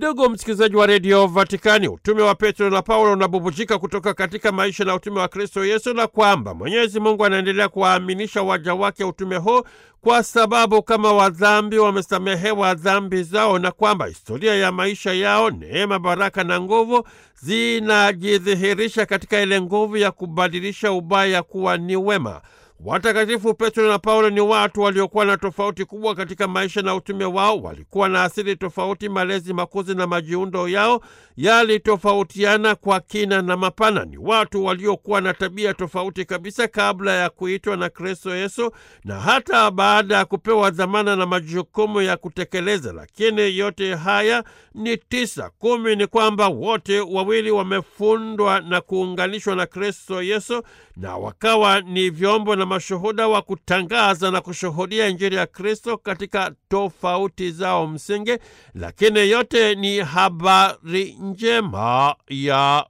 Ndugu msikilizaji wa redio Vatikani, utume wa Petro na Paulo unabubujika kutoka katika maisha na utume wa Kristo Yesu, na kwamba Mwenyezi Mungu anaendelea kuwaaminisha waja wake utume huu kwa sababu kama wadhambi wamesamehewa dhambi zao, na kwamba historia ya maisha yao, neema, baraka na nguvu zinajidhihirisha katika ile nguvu ya kubadilisha ubaya kuwa ni wema. Watakatifu Petro na Paulo ni watu waliokuwa na tofauti kubwa katika maisha na utume wao. Walikuwa na asili tofauti, malezi, makuzi na majiundo yao yalitofautiana kwa kina na mapana. Ni watu waliokuwa na tabia tofauti kabisa kabla ya kuitwa na Kristo Yesu na hata baada ya kupewa dhamana na majukumu ya kutekeleza. Lakini yote haya ni tisa. Kumi ni kwamba wote wawili wamefundwa na kuunganishwa na Kristo Yesu na wakawa ni vyombo na mashuhuda wa kutangaza na kushuhudia Injili ya Kristo katika tofauti zao msingi, lakini yote ni habari njema ya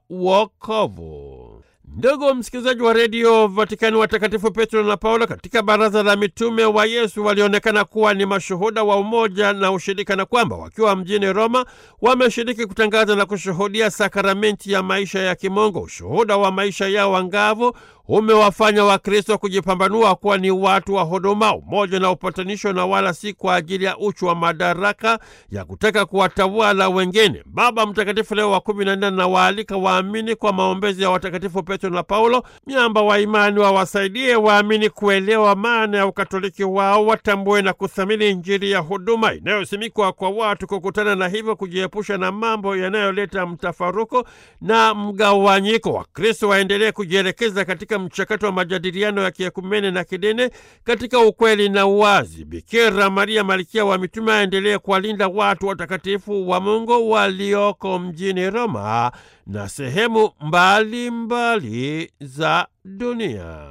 wokovu. Ndugu msikilizaji wa redio Vatikani, watakatifu Petro na Paulo katika baraza la mitume wa Yesu walionekana kuwa ni mashuhuda wa umoja na ushirika, na kwamba wakiwa mjini Roma wameshiriki kutangaza na kushuhudia sakramenti ya maisha ya kimungu. Ushuhuda wa maisha yao angavu umewafanya Wakristo kujipambanua kuwa ni watu wa huduma, umoja na upatanisho, na wala si kwa ajili ya uchu wa madaraka ya kutaka kuwatawala wengine. Baba Mtakatifu Leo wa kumi na nne anawaalika waamini kwa maombezi ya watakatifu Petro na Paulo, miamba wa imani, wawasaidie waamini kuelewa maana ya ukatoliki wao, watambue na kuthamini Injili ya huduma inayosimikwa kwa watu kukutana, na hivyo kujiepusha na mambo yanayoleta mtafaruko na mgawanyiko. Wakristo waendelee kujielekeza katika mchakato wa majadiliano ya kiekumene na kidini katika ukweli na uwazi. Bikira Maria malkia wa mitume aendelee kuwalinda watu watakatifu wa Mungu walioko mjini Roma na sehemu mbalimbali mbali za dunia.